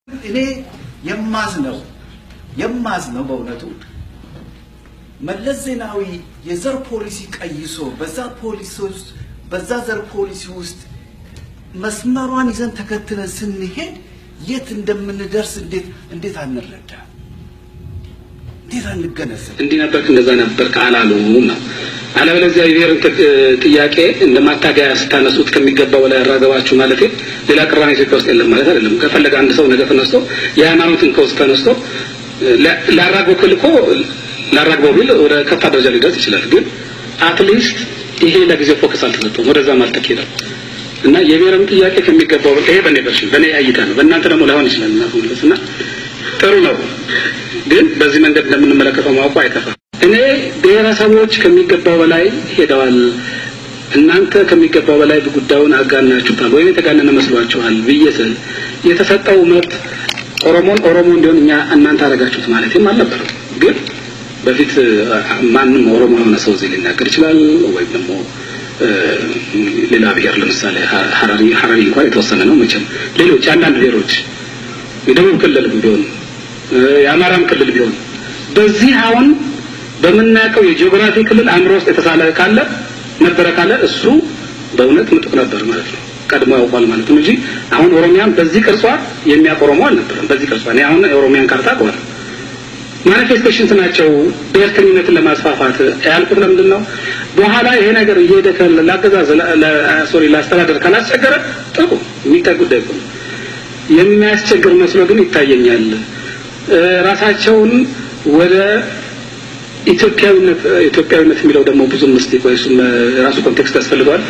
እኔ የማዝነው የማዝነው በእውነቱ መለስ ዜናዊ የዘር ፖሊሲ ቀይሶ በዛ ፖሊሲ ውስጥ በዛ ዘር ፖሊሲ ውስጥ መስመሯን ይዘን ተከትለን ስንሄድ የት እንደምንደርስ እንዴት እንዴት አንረዳ? እንዴት አንገነዘብ? እንዲህ ነበርክ እንደዛ ነበርክ አላሉም ነው። አለበለዚያ የብሔርን ጥያቄ እንደ ማታገያ ስታነሱት ከሚገባው በላይ ያራገባችሁ ማለት ሌላ ቅራኔ ኢትዮጵያ ውስጥ የለም ማለት አይደለም። ከፈለገ አንድ ሰው ነገ ተነስቶ የሃይማኖትን ከውስጥ ተነስቶ ላራግበው ክልኮ ላራግበው ቢል ወደ ከፋ ደረጃ ሊደርስ ይችላል። ግን አትሊስት ይሄ ለጊዜው ፎከስ አልተሰጠውም፣ ወደዛም አልተኬደም እና የብሔርም ጥያቄ ከሚገባው ይሄ በእኔ ቨርሽን በእኔ እይታ ነው። በእናንተ ደግሞ ላይሆን ይችላል እና መለስ እና ጥሩ ነው ግን በዚህ መንገድ እንደምንመለከተው ማወቁ አይከፋም። እኔ ብሔረሰቦች ከሚገባው በላይ ሄደዋል፣ እናንተ ከሚገባው በላይ ጉዳዩን አጋናችሁታል ወይም የተጋነነ መስሏችኋል ብዬ ስል የተሰጠው መብት ኦሮሞን ኦሮሞ እንዲሆን እኛ እናንተ አደረጋችሁት ማለትም አልነበረም። ግን በፊት ማንም ኦሮሞ የሆነ ሰው እዚህ ሊናገር ይችላል ወይም ደግሞ ሌላ ብሔር ለምሳሌ ሀረሪ ሀረሪ እንኳን የተወሰነ ነው መቼም ሌሎች አንዳንድ ብሔሮች የደቡብ ክልል ቢሆን የአማራም ክልል ቢሆን በዚህ አሁን በምናውቀው የጂኦግራፊ ክልል አእምሮ ውስጥ የተሳለ ካለ ነበረ ካለ እሱ በእውነት ምጡቅ ነበር ማለት ነው። ቀድሞ ያውቋል ማለት ነው እንጂ አሁን ኦሮሚያን በዚህ ቅርጿ የሚያውቅ ኦሮሞ አልነበረም። በዚህ ቅርጿ እኔ አሁን የኦሮሚያን ካርታ አውቀዋለሁ። ማኒፌስቴሽንስ ናቸው ብሔርተኝነትን ለማስፋፋት ያልኩት ለምንድን ነው? በኋላ ይሄ ነገር እየሄደ ለአገዛዝ ሶሪ ለአስተዳደር ካላስቸገረ ጥሩ የሚታይ ጉዳይ ነው። የሚያስቸግር መስሎ ግን ይታየኛል። ራሳቸውን ወደ ኢትዮጵያዊነት ኢትዮጵያዊነት የሚለው ደግሞ ብዙም ምስቲ ቆይ እሱም ራሱ ኮንቴክስት ያስፈልገዋል።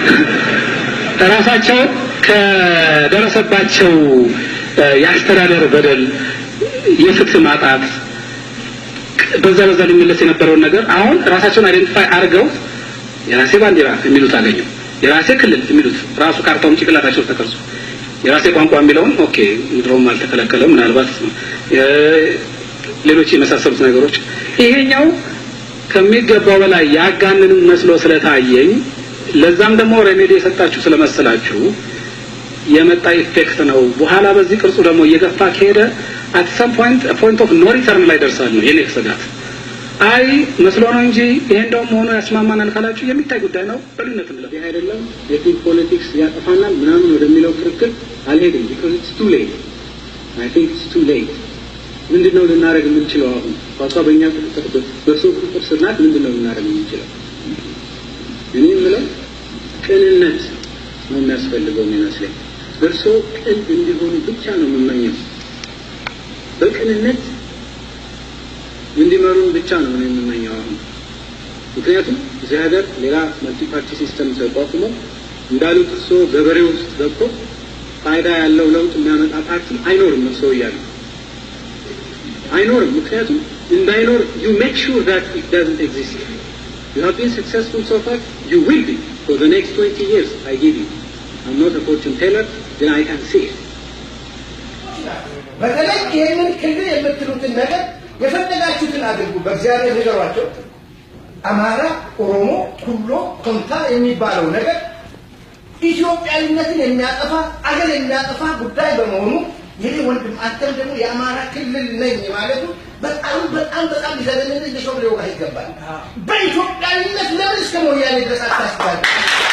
ራሳቸው ከደረሰባቸው የአስተዳደር በደል፣ የፍትህ ማጣት በዛ በዛ ሊመለስ የነበረውን ነገር አሁን ራሳቸውን አይደንቲፋይ አድርገው የራሴ ባንዲራ የሚሉት አገኙ፣ የራሴ ክልል የሚሉት ራሱ ካርታውን ጭንቅላታቸው ተቀርጾ የራሴ ቋንቋ የሚለውን ኦኬ ድሮም አልተከለከለም ምናልባት ሌሎች የመሳሰሉት ነገሮች ይሄኛው ከሚገባው በላይ ያጋንን መስሎ ስለታየኝ ለዛም ደግሞ ሬሜዲ የሰጣችሁ ስለመሰላችሁ የመጣ ኢፌክት ነው። በኋላ በዚህ ቅርጹ ደግሞ እየገፋ ከሄደ አት ሰም ፖይንት ፖይንት ኦፍ ኖ ሪተርን ላይ ደርሳል ነው የኔ ስጋት። አይ መስሎ ነው እንጂ ይሄ እንደውም ሆኖ ያስማማናል ካላችሁ የሚታይ ጉዳይ ነው። በልዩነት እንለፍ። ይህ አይደለም የቲም ፖለቲክስ ያጠፋናል ምናምን ወደሚለው ክርክር አልሄድም። ቢኮዝ ኢትስ ቱ ሌት አይ ቲንክ ኢትስ ቱ ሌት። ምንድን ነው ልናደርግ የምንችለው አሁን ኳሷ በእኛ ቁጥጥር በእርሶ ቁጥጥር ስር ናት። ምንድን ነው ልናደርግ የምንችለው? እኔ የምለው ቅንነት ነው የሚያስፈልገው የሚመስለኝ። እርሶ ቅን እንዲሆኑ ብቻ ነው የምመኘው። በቅንነት እንዲመሩን ብቻ ነው እኔ የምመኘው አሁን። ምክንያቱም እዚህ ሀገር ሌላ መልቲ ፓርቲ ሲስተም ተቋቁሞ እንዳሉት እርሶ ገበሬ ውስጥ ገብቶ ፋይዳ ያለው ለውጥ የሚያመጣ ፓርቲ አይኖርም። እርሶ እያሉ አይኖርም። ምክንያቱም እንዳይኖር ዩ ሜክ ሹር ዛት ኢት ዳዝንት ኤግዚስት ዩ ሃቭ ቢን ሰክሰስፉል ሶ ፋር ዩ ዊል ቢ ፎር ዘ ኔክስት 20 years I give you I'm not a fortune teller then I can see it በተለይ ይህንን ክልል የምትሉትን ነገር የፈለጋችሁትን አድርጉ፣ በእግዚአብሔር ንገሯቸው። አማራ፣ ኦሮሞ፣ ኩሎ፣ ኮንታ የሚባለው ነገር ኢትዮጵያዊነትን የሚያጠፋ አገር የሚያጠፋ ጉዳይ በመሆኑ ይህ ወንድም አንተም ደግሞ የአማራ ክልል ነኝ ማለቱ በጣም በጣም በጣም ሊዘገንን ሊሾም ሊወጋ ይገባል። በኢትዮጵያዊነት ለምን እስከ ሞያሌ ድረስ አታስባል?